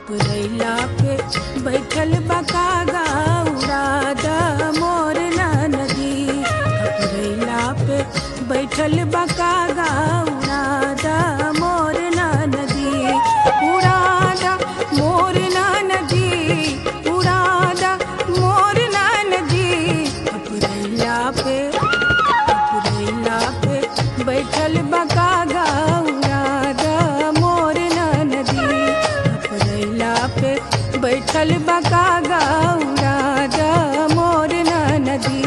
खपरैला पे बैठल बकागा उड़ाद मोर नदी खपरैला पे बैठल बकागा उड़ाद मोर नदी उड़ाद मोर नदी उड़ाद मोर नदी खपरैला पे खपरैला पे बैठल बकागा उड़ाद मोर नदी खपरैला पे बैठल बकागा उड़ाद मोर नदी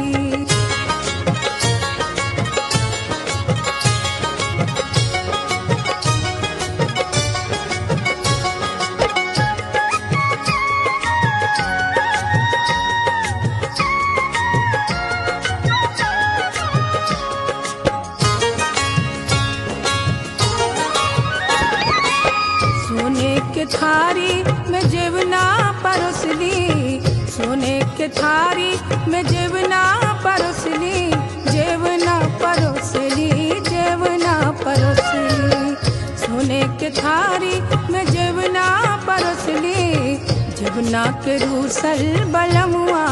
सोने के थारी में जेवना परोसली सोने के थारी में जेवना परोसली जेवना परोसली जेवना परोसली सोने के थारी में जेवना परोसली जेवना के रूसल बलमुआ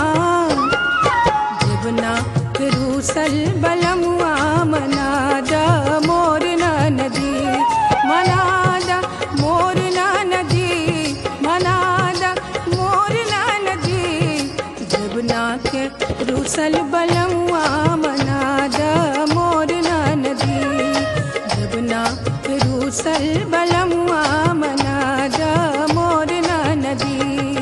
जेवना के रूसल बलमुआ मनादा मोर नदी मनादा मोर नदी मनादा मोर नदी जबना के रूसल बलमुआ मनादा मोर नदी जबना के रूसल बलमुआ मनादा मोर नदी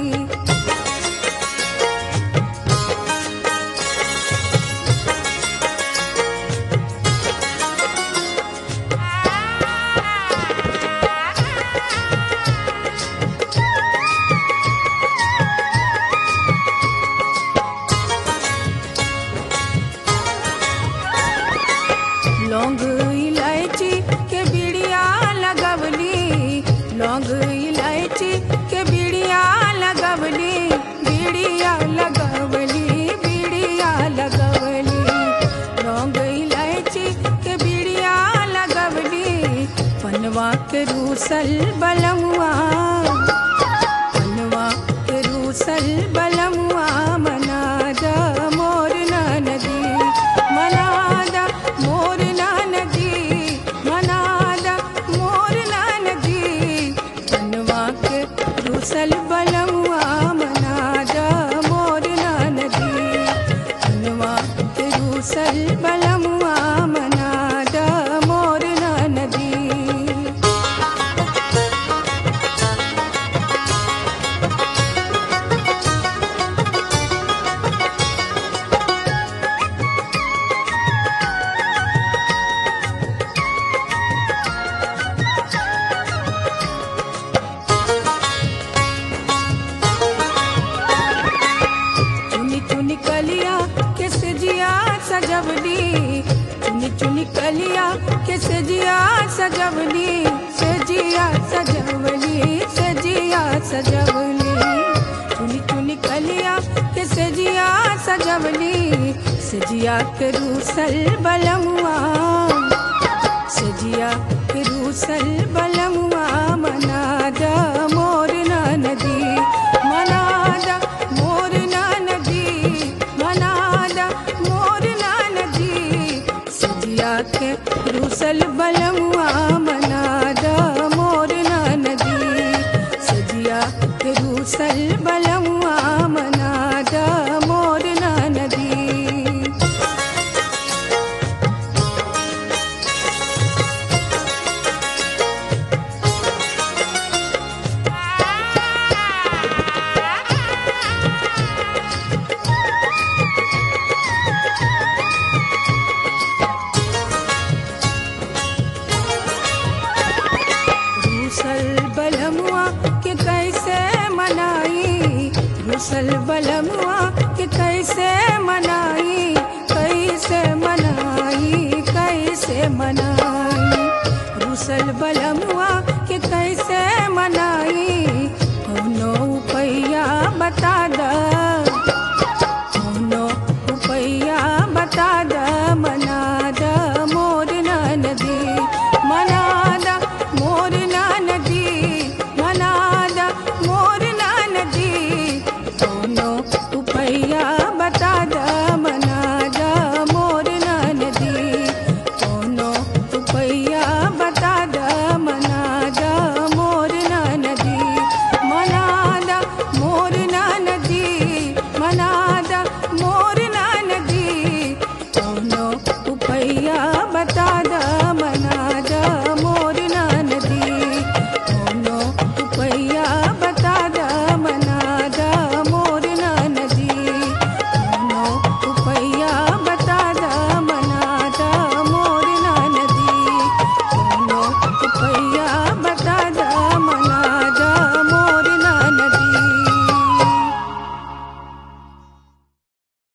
लौंग इलायची के बिड़िया लगवली लौंग इलायची के बिड़िया लगवली बिड़िया लगवली बिड़िया लगवली लौंग इलायची के बिड़िया लगवली पनवा के रूसल बलमुआ पनवा के रूसल बलमुआ मनादा मोर नदी मनादा मोर नदी मनादा मोर नदी पनवा के रूसल बलमुआ मनादा मोर नदी पनवा के रूसल बलमुआ मनादा मोर नदी चुनी चुनी कलिया के सजिया सजवली चुनी चुनी कलिया के सजिया सजवली सजिया सजवली सजिया सजवली चुनी चुनी कलिया के सजिया सजवली सजिया के रूसल बलमुआ सजिया के रूसल बलमुआ मनादा मोर नदी मनादा मोर नदी मनादा मोर नदी सजिया के रूसल बलमुआ मनादा मोर नदी सजिया के रूसल बलमुआ मनादा मोर नदी रूसल बलमुआ के कैसे मनाई रूसल बलमुआ के कैसे मनाई कैसे मनाई कैसे मनाई रूसल बलमुआ